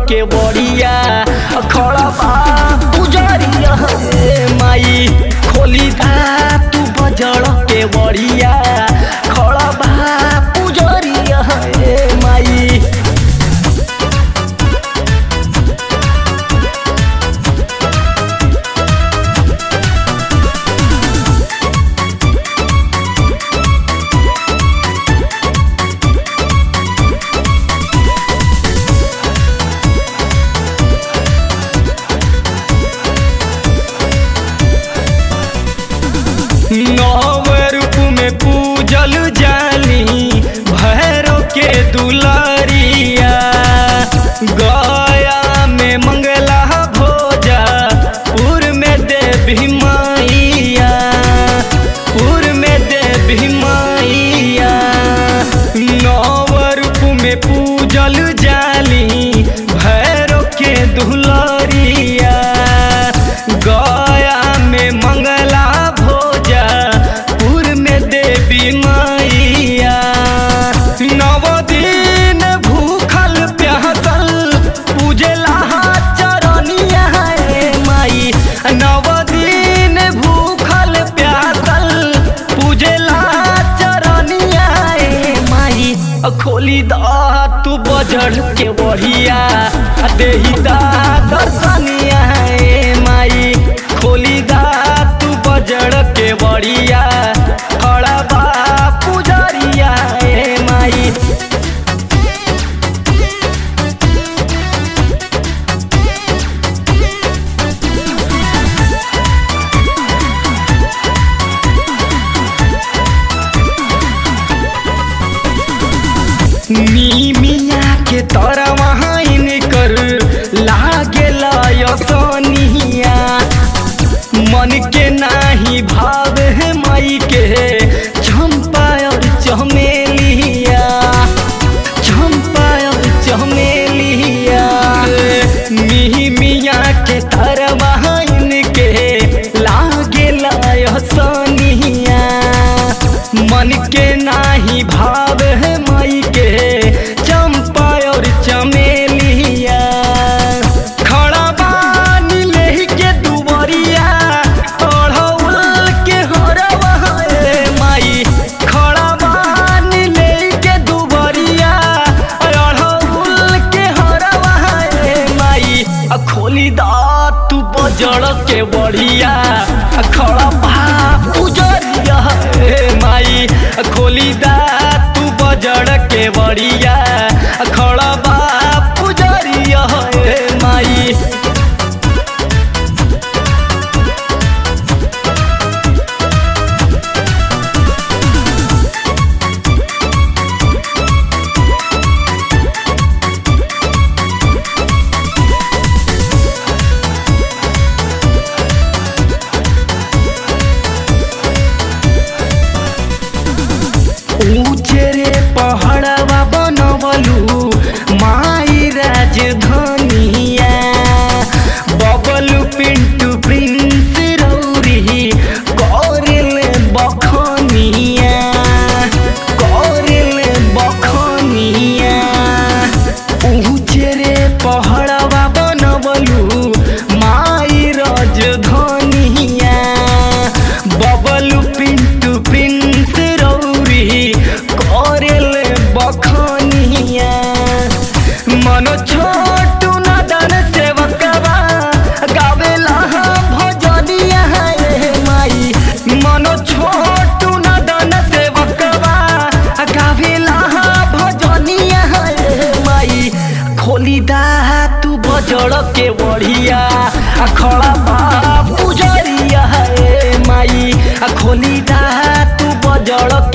के बड़िया खड़ा बा पुजरिया ए माई खोली दा तू बजड़ के बड़िया खड़ा बा पुजरिया ए माई नव रूप में पूजल जाली भैरव के दुलारिया गया में मंगला भोजा पुर में देवी मैया पुर में देवी मैया नव रूप में पूजल जाली भैरव के दुलारिया गया में मंगला भोजा पुर में देवी मैया नव दिन भूखल प्यासल पूजला चरनिया ए माई नव दिन भूखल प्यासल पूजला चरनिया ए माई खोली दा तू बजड़ के बढ़िया देही दा दर्शनिया ए माई खोली दा तू बजड़ के बढ़िया खड़ा बा पुजरिया ए माई मीमिया के तरवा इनकर लागेला यसनिया मन के नाही भाव है मई के चंपा और चमेलिया चंपा और चमेलिया मीमिया के तरवा इनके लागेला यसनिया मन के नाही भाव है मई के चंपा और चमेलिया खड़ा बानी लेही के दुबरिया ओढ़ौल के हरवा ए माई खड़ा बानी लेही के दुबरिया ओढ़ौल के हरवा ए माई आ खोली दा तू बजड़ के बढ़िया आ खड़ा बा उजरिया ए माई आ खोली दा तू बजड़ के बढ़िया आ खड़ा बा पुजरिया ए माई ऊंचे रे पहाड़वा बनवलू माई राजधानिया बबलू पिंटू प्रिंस रौरी कौरिल बखनिया कौरिल बखनिया ऊंचे रे पहाड़वा बनवलू माई राजधानिया बबलू पिंटू प्रिंस रौरी करेल बखनिया मनो छोटू नदन सेवकवा गावेला भजनिया ए माई मनो छोटू नदन सेवकवा गावेला भजनिया ए माई खोली दा तू बजड़ के बढ़िया आ खड़ा बा पुजरिया ए माई आ खोली दा तू बजड़